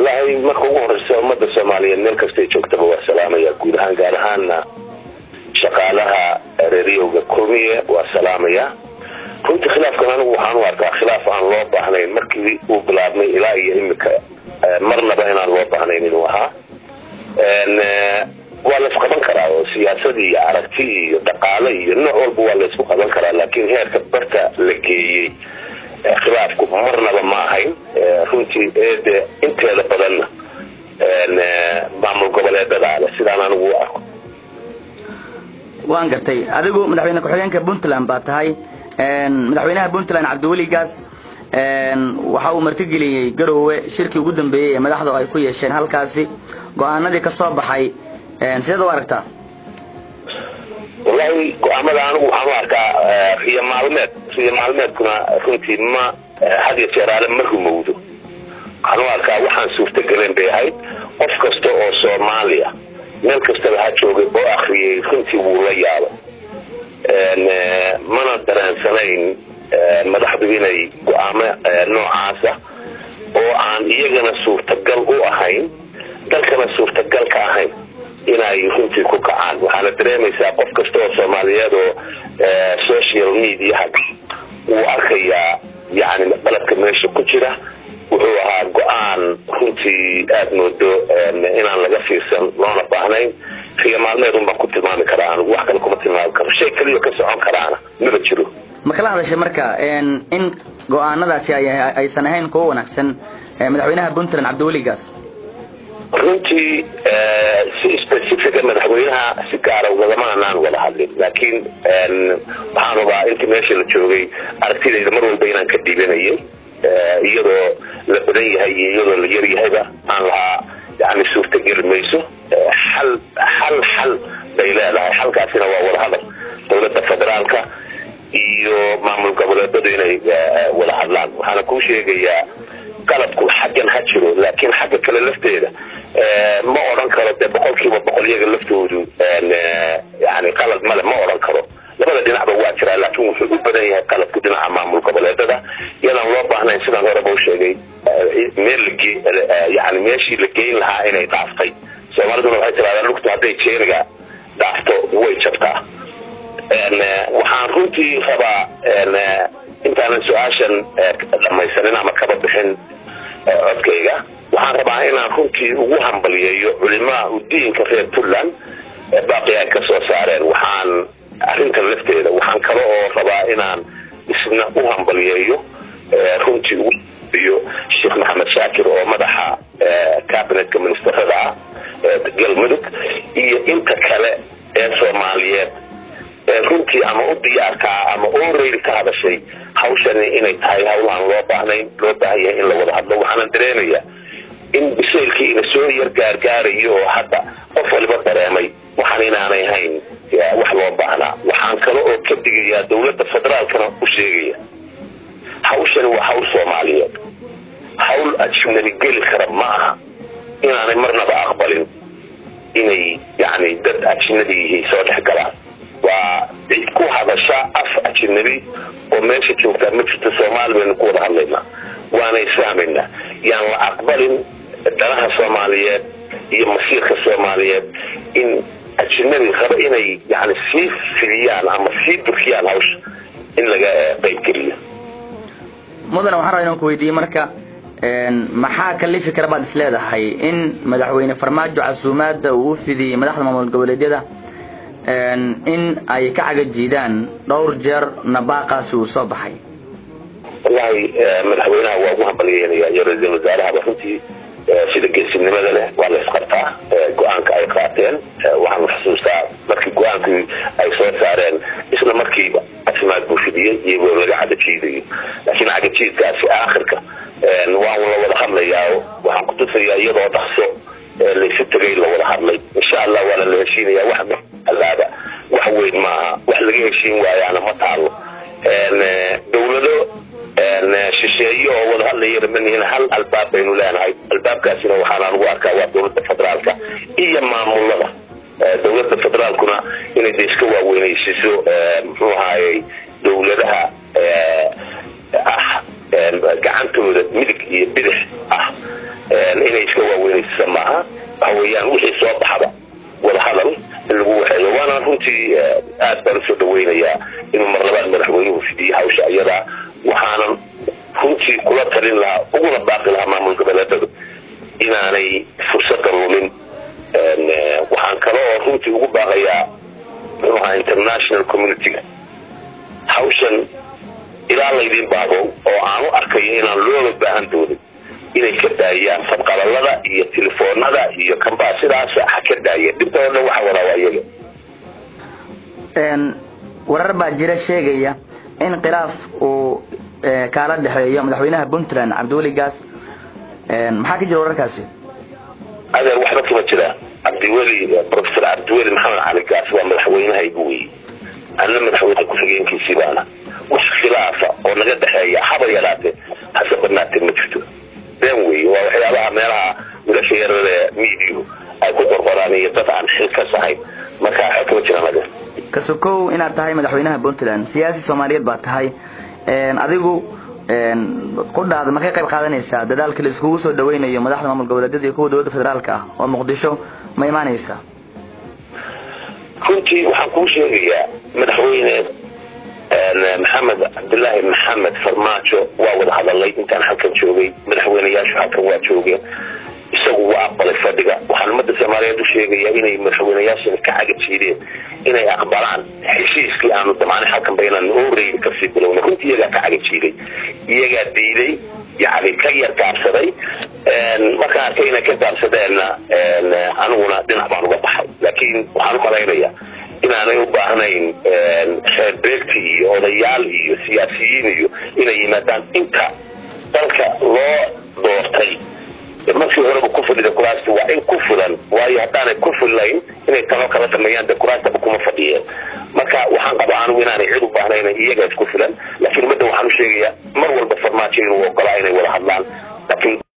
wallaahi marka ugu horeysa ummadda soomaaliyeed meel kastay joogtaba waa salaamaya guud ahaan gaar ahaana shaqaalaha reeriyowga kulmiye waa salaamaya runtii khilaafkan anigu waxaan u arkaa khilaaf aan loo baahnayn markii uu bilaabmay ilaa iyo imika marnaba inaan loo baahnayn inuu ahaa waa la isqaban karaa oo siyaasad iyo aragti iyo dhaqaale iyo nooc walba waa la isku qaban karaa laakiin heerka barta la geeyey khilaafku marnaba ma ahayn runtii eede inteeda badanna maamul goboleedadaa leh sidaan anigu u arko waan gartay adigu madaxweyne ku-xigeenka puntland baa tahay madaxweynaha puntland cabdiweli gaas waxa uu martigeliyey garoowe shirkii ugu dambeeyey ee madaxdu ay ku yeesheen halkaasi go-aanadii ka soo baxay sideed u aragtaa wallaahi go-aamada anigu waxaan u arkaa riyo maalmeed riyo maalmeedkuna runtii ma had iyo jeeraale ma rumowdo waxaan u arkaa waxaan suurtagelen bay ahayd qof kasta oo soomaaliya meel kastaba ha joogay oo akriyay runtii wuu la yaabay mana dareensanayn madaxdu inay go-aamo noocaasa oo aan iyagana suurtagal u ahayn dalkana suurtagal ka ahayn inay runtii ku kacaan waxaana dareemaysaa qof kasta oo soomaaliyeed oo social mediaha wuu arkayaa yani qalabka meesha ku jira wuxuu ahaa go-aan runtii aada moodo inaan laga fiirsan loona baahnayn riyo maalmeed un baan ku tilmaami karaa anigu wax kale kuma tilmaami karo shay keliya ka socon karaana maba jiro ma kala hadashay marka in go-aanadaasi aysan ahayn kuwo wanaagsan madaxweynaha puntland cabdiweli gaas runtii si specifica madaxweynaha si gaara ugagama anaan wada hadlin laakiin waxaan rabaa intii meesha la joogay aragtidayda mar walba inaan ka dhiibanayay iyadoo la badan yahay iyo iyadoo la yar yahayba aan lahaa yani suurtageli mayso xal xal xal bay leedahay xalkaasina waa wadahadal dowladda federaalka iyo maamul goboleedadu inay wada hadlaan waxaana kuu sheegayaa qalabku xaggan ha jiro laakiin xagga kale lafteeda ma odhan karo dee boqol kiiba boqol iyaga laftoodu yani qalad male ma odhan karo labada dhinacba waa jiraa laakiin wuxuu u badan yahay qalabku dhinaca maamul goboleedada iyadaan loo baahnayn sidaan horeba u sheegay meel yani meeshii la geyn lahaa inay dhaaftay soomaaliduna waxay tirahdaan lugtu hadday jeeniga dhaafto way jabtaa waxaan runtii rabaa intaanan su-aashan dhamaysanin ama kaba bixin codkayga waxaan rabaa inaan runtii ugu hambaliyeeyo culimaa udiinka reer puntland baaqi ay ka soo saareen waxaan arrintan lafteeda waxaan kale oo rabaa inaan isna u hambaliyeeyo runtii ugu iyo sheekh maxamed shaakir oo madaxa cabinetka ministerada ah galmudug iyo inta kale ee soomaaliyeed runtii ama u diyaarkaa ama oreyl ka hadashay hawshani inay tahay hawlaan loo baahnayn loo baahan yahay in la wada hadlo waxaana dareemayaa in bisaylkii ina soo yar gaargaarayo oo hadda qof waliba dareemay waxaan inaanay hayn wax loo baahnaa waxaan kale oo ka digayaa dowladda federaalkana u sheegaya hawshani waa hawl soomaaliyeed hawl ajnabi geli kara ma aha inaanay marnaba aqbalin inay yani dad ajnabi yihiin soo dhex galaan waa cid ku hadasha af ajnabi oo meesha joogtaa ma jirto soomaali baynu ku wada hadlaynaa waana isfahmaynaa yaan la aqbalin danaha soomaaliyeed iyo masiirka soomaaliyeed in ajnabi raba inay yani sii fidiyaan ama sii durkiyaan hawsha in laga qaybgeliyo mudane waxaan rabaa inaan ku weydiiyey marka maxaa kalifi kara baad is leedahay in madaxweyne farmaajo casuumaadda uu u fidiyey madaxda maamul goboleedyada in ay ka cagajiidaan dhowr jeer nabaaqaasi uu soo baxay wallahi madaxweynaha waa ugu hambalyeynaya iyo ra-iisul wasaarahaba runtii sida geesinimada leh waa la isqabtaa go-aanka ay qaateen waxaan xusuustaa markii go-aankii ay soo saareen isla markiiba casimaad buu fidiyey iyagoo laga cagajiidayo laakiin cagajiidkaasi aakhirka waan la wada hadlayaa waxaan ku tusayaa iyadoo dhaqso laysu tegay la wada hadlay insha allah waana la heshiinaya wax alaaba wax weyn maaha wax laga heshiin waayaana ma taalo dowlado shisheeye oo wada hadlayana manihin hal albaab baynu leenahay albaabkaasina waxaan anugu arkaa waa dowladda federaalka iyo maamulada dowladda federaalkuna inay de iska waaweynaysiiso muxuu ahaayey dowladaha ah gacantooda midig iyo bidix ah inay iska gooniisa maaha waxa weeyaan wixii soo baxda wadahadal in lagu waxeeyo waana runtii aad baan usoo dhaweynayaa inuu mar labaad madaxweynuhu fidiyo hawsha iyadaa waxaanan runtii kula talin lahaa uguna baaqi lahaa maamul goboleedadu inaanay fursada lumin waxaan kale oo runtii ugu baaqayaa muxuu ahaa international communityga hawshan ilaa laydin baaqo oo aan u arkayo inaan looga baahan doonin inay ka daayaan sabqalalada iyo telefoonada iyo kambaa sidaas ha ka daayeen dhibta oo dhan waxa wadaa waa iyaga warar baa jira sheegaya in khilaaf uu kaala dhexeeyo madaxweynaha puntland cabdiweli gaas maxaa ka jira wararkaasi adeer waxba kama jira cabdiweli professor cabdiweli maxamed cali gaas waa madaxweynahaygu wey anna madaxweyne ku-xigeenkiisii baana wax khilaafa oo naga dhexeeya haba yaraatee hase badnaatee ma jirto been wey waa waxyaabaha meelaha wilasha yarare miidiyu ay ku qorqoraan iyo dad aan xilkas ahayn marka waxba kama jiraan adeer kasukow inaad tahay madaxweynaha puntland siyaasi soomaaliyeed baa tahay adigu qudhaada ma ka qayb qaadanaysaa dadaalka la iskugu soo dhaweynayo madaxda maamul goboleedyada iyo kuwa dowladda federaalka ah oo muqdisho ma imaanaysa runtii waxaan kuu sheegayaa madaxweyne maxamed cabdilaahi maxamed farmaajo waa wada hadalay intaan halkan joogay madaxweyneyaashu halkan waa joogeen isagu waa aqbalay fadhiga waxaan ummadda soomaaliyeed u sheegayaa inay madaxweyneyaashani ka cagajiideen inay aqbalaan heshiiskii aanu damaanay halkanba inaan horeyni kasii bilowna runtii iyagaa ka cagajiiday iyagaa diiday yani ka yar gaabsaday markaan arkay inay ka gaabsadeenna aniguna dhinac baan uga baxay laakiin waxaan u malaynayaa inaanay u baahnayn reer beegti iyo odayaal iyo siyaasiyiin iyo inay yimaadaan inta dalka loo doortay markii horeba ku fadhida kuraasta waa in ku filan waayo haddaanay ku fillayn inay talo kala sameeyaan dee kuraastaba kuma fadhiyeen marka waxaan qabaa anigu inaanay cid u baahnayn iyaga isku filan laakiin ummadda waxaan u sheegayaa mar walba farmaajo inuu ogolaa inay wada hadlaan laakiin